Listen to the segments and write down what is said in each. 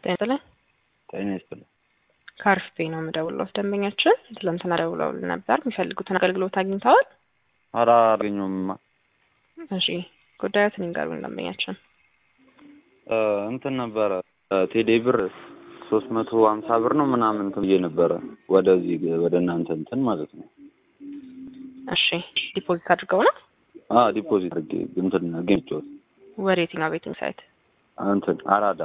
ጤና ይስጥልኝ። ጤና ይስጥልኝ። ከአሪፍ ቤት ነው የምደውለው። ደንበኛችን ትላንትና ደውለውልን ነበር። የሚፈልጉትን አገልግሎት አግኝተዋል? ኧረ አላገኘሁምማ። እሺ ጉዳዮትን ይንገሩኝ ደንበኛችን። እ እንትን ነበረ ቴሌ ብር ሶስት መቶ ሀምሳ ብር ነው ምናምን እንትን ብዬ ነበረ ወደዚህ ወደ እናንተ እንትን ማለት ነው። እሺ ዲፖዚት አድርገው ነው አ ዲፖዚት አድርጌ እንትን ጌም ጮት ወደ የትኛው ቤቲንግ ሳይት? እንትን አራዳ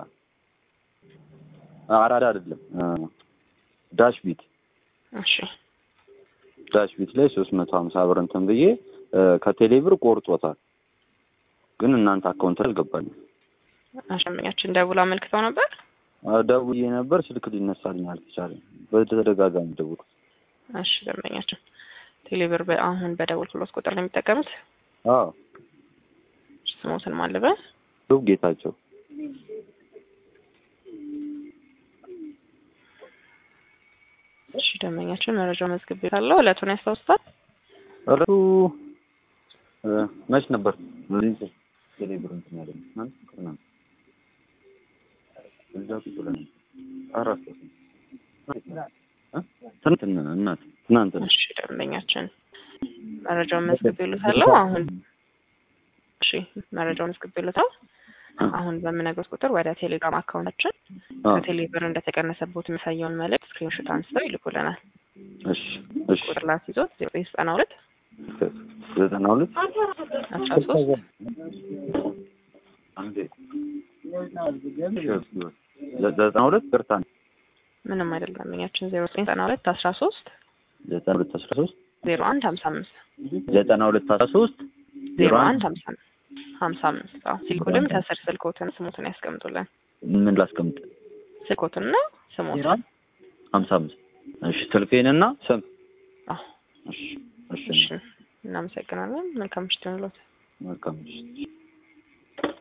አራዳ አይደለም እ ዳሽ ቢት እሺ ዳሽ ቢት ላይ ሶስት መቶ ሀምሳ ብር እንትን ብዬ እ ከቴሌ ብር ቆርጦታል፣ ግን እናንተ አካውንት ላይ አልገባኝም። እሺ ደንበኛችን ደውለው አመልክተው ነበር። አ ደውዬ ነበር፣ ስልክ ሊነሳልኝ አልተቻለም። በተደጋጋሚ ደውልኩ። እሺ ደንበኛችን ቴሌብር በ- አሁን በደወልኩሎት ቁጥር ነው የሚጠቀሙት። አዎ ስሞትን ማለበ ዱብ ጌታቸው እሺ ደንበኛችን መረጃው መዝግብ ካለው እለቱን ያስታውሱታል? እረቱ እ መች ነበር በዚህ ቴሌ ብር እንትን ያለ ማለት ቅርና እዛ ቁጭ ብለን አራት ሰው ትናንት እናት ትናንት ነው። እሺ ደንበኛችን መረጃውን መዝግብ ይሉታለሁ። አሁን እሺ መረጃውን መዝግብ ይሉታል። አሁን በምነግሮት ቁጥር ወደ ቴሌግራም አካውንታችን አዎ ከቴሌ ብር እንደተቀነሰቦት የሚያሳየውን መልእክት ስክሪንሾት አንስተው ይልኩልናል። እሺ እሺ ቁጥር ላት ይዞት ዜሮ ዘጠኝ ዘጠና ሁለት ዘጠና ሁለት አስራ ሶስት አንዴ ዘጠና ሁለት ቅርታ ምንም አይደለም ደንበኛችን ዜሮ ዘጠኝ ዘጠና ሁለት አስራ ሶስት ዘጠና ሁለት አስራ ሶስት ዜሮ አንድ ሀምሳ አምስት ዘጠና ሁለት አስራ ሶስት ዜሮ አንድ ሀምሳ አምስት ሀምሳ አምስት አዎ ሲልኩልም ከስር ስልኮትን ስሞትን ያስቀምጡልን ምን ላስቀምጥ? ስልኮትንና ስሞትን ሀምሳ አምስት እሺ ስልኬንና ስም አዎ እሺ እሺ እሺ እናመሰግናለን መልካም ምሽት ይሁንልዎት መልካም እሺ